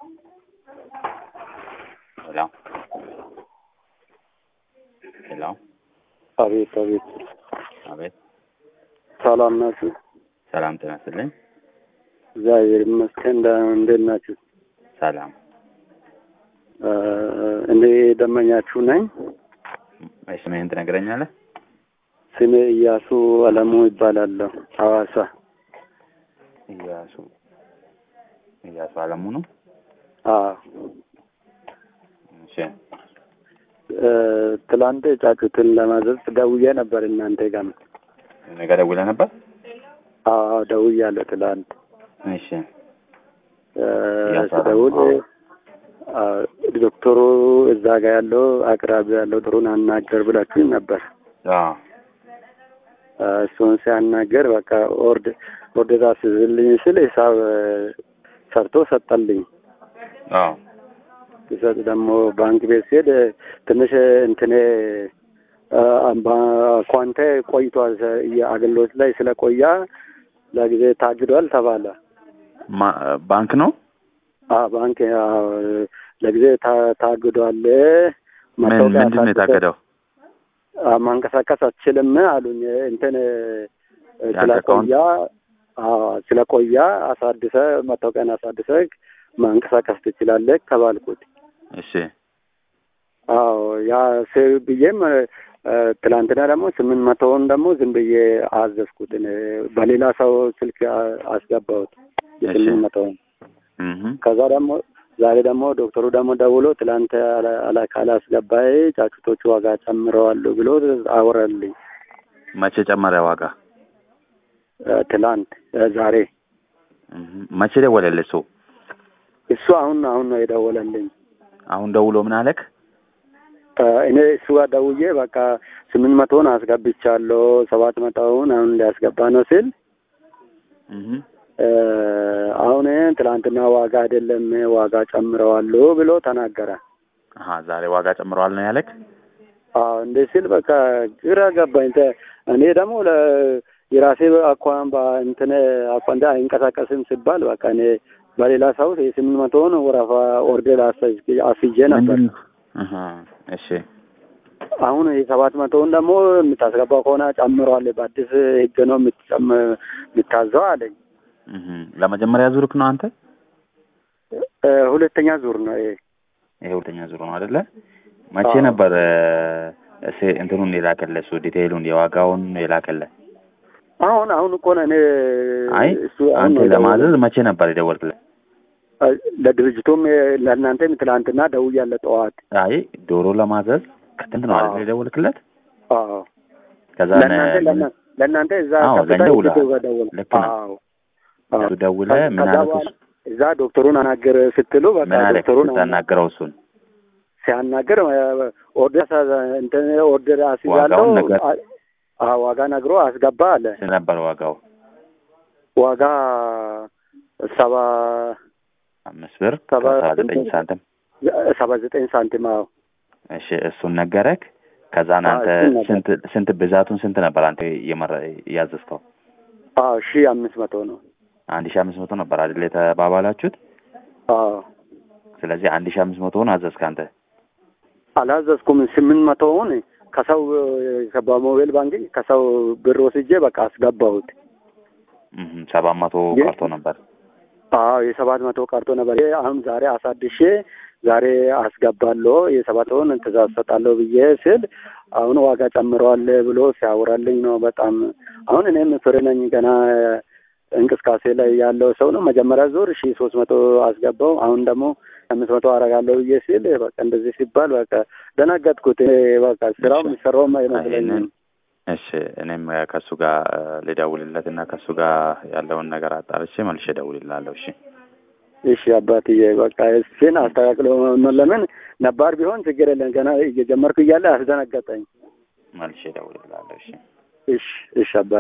ሄሎ ሄሎ አቤት አቤት፣ አቤት ሰላም ናችሁ? ሰላም ጤና ይስጥልኝ። እግዚአብሔር ይመስገን። እንደ- እንዴት ናችሁ? ሰላም እ እኔ ደመኛችሁ ነኝ። እሺ ስምህን ትነግረኛለህ? ስሜ እያሱ አለሙ ይባላለሁ። ሐዋሳ እያሱ እያሱ አለሙ ነው። አዎ። እሺ እ ትላንት ጫጩትን ለማዘዝ ደውዬ ነበር እናንተ ጋር። ነገ ደውለህ ነበር? አዎ ደውያለሁ ትላንት እሺ እ እያሱ ስደውል አለሙ። አ፣ ዶክተሩ እዛ ጋር ያለው አቅራቢ ያለው ጥሩን አናገር ብላችሁኝ ነበር። አዎ እ እሱን ሲያናገር በቃ ኦርድ ኦርደር አስይዝልኝ ስል ሂሳብ እ ሰርቶ ሰጠልኝ። አዎ ሲሰጥ ደግሞ ባንክ ቤት ሲሄድ እ ትንሽ እንትኔ እ አካውንቴ ቆይቷል እ አገልግሎት ላይ ስለቆያ ለጊዜ ታግዷል ተባለ። ማ- ባንክ ነው። አ ባንክ ያው ለጊዜ ታ- ታግዷል። ምን መታወቂያ ምንድን ነው አሳድሰህ የታገደው? አ ማንቀሳቀስ አትችልም አሉኝ። እንትን እ የአንተ አካውንት? ስለቆያ አዎ ስለቆያ አሳድሰ መታወቂያን አሳድሰ ማንቀሳቀስ ትችላለህ ተባልኩት። እሺ አዎ ያ ስ ብዬም እ ትላንትና ደግሞ ስምንት መቶውን ደግሞ ዝም ብዬ አዘዝኩት እኔ በሌላ ሰው ስልክ አ- አስገባሁት የስምንት መቶውን እህ ከዛ ደግሞ ዛሬ ደግሞ ዶክተሩ ደግሞ ደውሎ ትላንት አላ- አላ- ካላስገባይ ጫጩቶቹ ዋጋ ጨምረዋሉ ብሎ አወራልኝ። መቼ ጨመረ ዋጋ? እ ትላንት እ ዛሬ እህ መቼ ደወለልህ እሱ? እሱ አሁን አሁን ነው የደወለልኝ። አሁን ደውሎ ምን አለክ? እ እኔ እሱ ጋር ደውዬ በቃ ስምንት መቶውን አስገብቻለሁ ሰባት መቶውን አሁን ሊያስገባ ነው ሲል እህ እ አሁን ትላንትና ዋጋ አይደለም ዋጋ ጨምረዋሉ ብሎ ተናገረ። አሀ ዛሬ ዋጋ ጨምረዋል ነው ያለክ? አዎ እንደ ሲል በቃ ግራ ገባኝ። ተ- እኔ ደግሞ ለ የራሴ አኳን እንትን አኳንዳ አይንቀሳቀስም ሲባል በቃ እኔ በሌላ ሰው የስምንት መቶውን ወረፋ ኦርደር አስይዤ አስይዤ ነበር። ምንድን ነው? አሀ እሺ አሁን የሰባት መቶውን ደግሞ የምታስገባው ከሆነ ጨምረዋል፣ በአዲስ ህግ ነው የምትጨም- የምታዘው አለኝ። እህ ለመጀመሪያ ዙርክ ነው አንተ? እ ሁለተኛ ዙር ነው ይሄ። ይሄ ሁለተኛ ዙር ነው አይደለ? መቼ አዎ። ነበር እ እሴ እንትኑን የላከልህ እሱ ዲቴይሉን የዋጋውን የላከልህ? አሁን አሁን እኮ ነው እኔ አይ እሱ አሁን አንተ ነው ለማዘዝ መቼ ነበር የደወልክለት? እ ለድርጅቱም የ- ለእናንተም ትላንትና ደውያለሁ ጠዋት። አይ ዶሮ ለማዘዝ ከጥንት ነው አይደል አዎ። የደወልክለት? አዎ ከዛ ለእናንተ ነ- ለእና- ለእናንተ እዛ አዎ፣ ከፍታ ለእኛ ደውለሃል። ሂድ ደውል። ልክ ነው። አዎ አዎ። እሱ ደውለህ ምን ከዛ አለክ በኋላ እሱ? እዛ ዶክተሩን አናገር ስትሉ በቃ ምን አለክ ዶክተሩን ስታናግረው እሱን? ሲያናገር እ ኦርደር ሳ- እንትን ኦርደር አስይዛለሁ ዋጋውን ነገር አ- አዎ ዋጋ ነግሮ አስገባ አለ። ስንት ነበር ዋጋው? ዋጋ ሰባ አምስት ብር ሰባ ከሰባ ዘጠኝ ሳንቲም። ሰባ ዘጠኝ ሳንቲም አዎ እሺ እሱን ነገረክ። ከዛን አዎ፣ አንተ እሱን ነገር። ስንት ስንት ብዛቱን ስንት ነበር አንተ እየመረ እያዘዝከው? አዎ ሺህ አምስት መቶ ነው። አንድ ሺህ አምስት መቶ ነበር አይደል የተባባላችሁት? አዎ ስለዚህ አንድ ሺህ አምስት መቶውን አዘዝክ አንተ። አላዘዝኩም። ስምንት መቶውን ከሰው እ በሞባይል ባንኪንግ ከሰው ብር ወስጄ በቃ አስገባሁት። እህ ሰባት መቶ ግን- ቀርቶ ነበር። አዎ የሰባት መቶ ቀርቶ ነበር። ይሄ አሁን ዛሬ አሳድሼ ዛሬ አስገባለሁ የሰባተውን ትእዛዝ ሰጣለሁ ብዬ ስል አሁን ዋጋ ጨምረዋል ብሎ ሲያወራልኝ ነው። በጣም አሁን እኔም ፍሬ ነኝ ገና እንቅስቃሴ ላይ ያለው ሰው ነው። መጀመሪያ ዙር ሺ ሶስት መቶ አስገባው። አሁን ደግሞ አምስት መቶ አረጋለሁ ብዬ ሲል በቃ እንደዚህ ሲባል በቃ ደነገጥኩት። እኔ በቃ ስራው የሚሰራውም አይመስለኝም። እሺ እኔም ከእሱ ጋር ልደውልለት እና ከእሱ ጋር ያለውን ነገር አጣርቼ መልሼ እደውልልሃለሁ። እሺ እሺ አባትዬ በቃ እሱን አስተካክሎ ለምን ነባር ቢሆን ችግር የለም። ገና እየጀመርኩ እያለ አስደነገጠኝ። መልሼ እደውልልሃለሁ። እሺ እሺ እሺ አባ